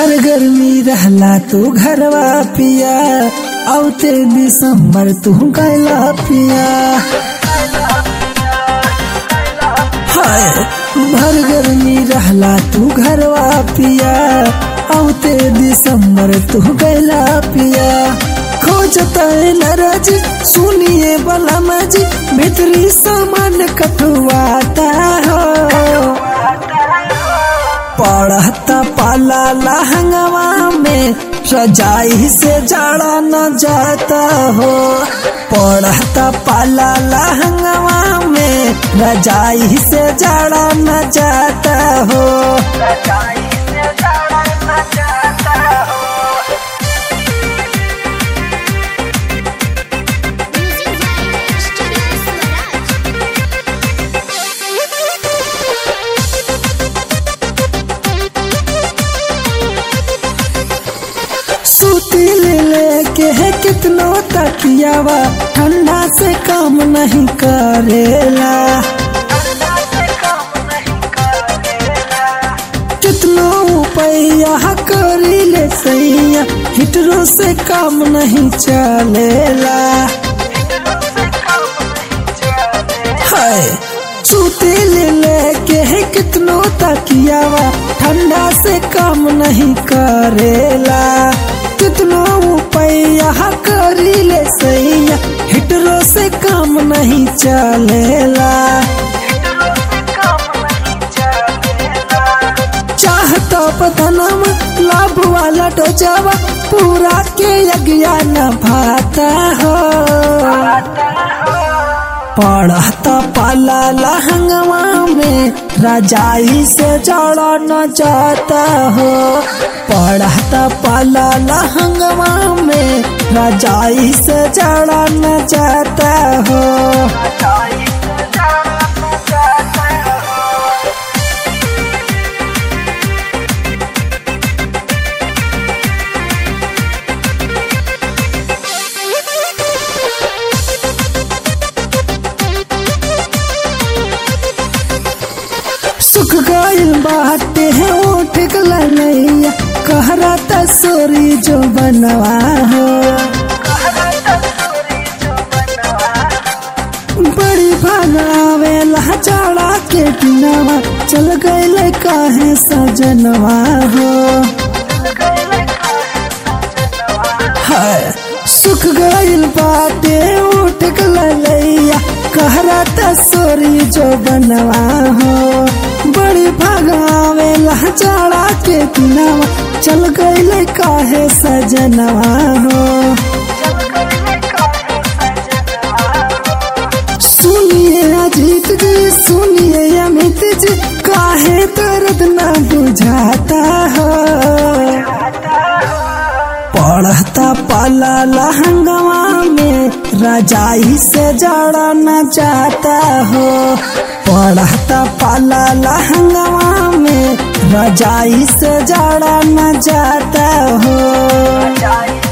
भर गर्मी रहला तू घरवा पिया औते दिसंबर तू गैला पिया हाय भर गर्मी रहला तू घरवा पिया औते दिसंबर तू गैला पिया खोजता नरज सुनिए बला मजी भीतरी सामान कटुआता हो पढ़ता पाला लहंगवा में रजाई से जाड़ा न जाता हो पढ़ता पाला लहंगवा में रजाई से जाड़ा न जाता हो Music by Studio Swaraj. सूती ले लेके है कितनो तकियावा ठंडा से काम नहीं करेला कितनो पैया करी ले सैया हिटरो से काम नहीं चलेला हाय सूती ले लेके है कितनो तकियावा ठंडा से काम नहीं करेला कितनो पैया करी ले सैया हिटरो से काम नहीं चलेला चाहता पतनम लाभ वाला टोचावा पूरा के यज्ञा न भाता हो पढ़ता पाला लहंगवा में रजाई से जड़ा न जाता हो पढ़ता पाला लहंगवा में रजाई से जड़ा न जाता हो सुख गइल बाटे है उठ गलैया कहरा तसोरी जो बनवा हो बड़ी भगावे लहचाड़ा के दिनवा चल गइल काहे सजनवा हो हाय सुख गइल बाटे उठ गलैया कहरा तसोरी जो बनवा हो बड़ी भगावे लहचाड़ा के दिनवा चल गइल काहे सजनवा हो सुनिए अजीत जी सुनिए अमित जी काहे दर्द न बुझाता हो पढ़ता पाला लहंगवा में रजाई से जड़ा न जाता हो पढ़ता पाला लहंगवा में रजाई से जड़ा न जाता हो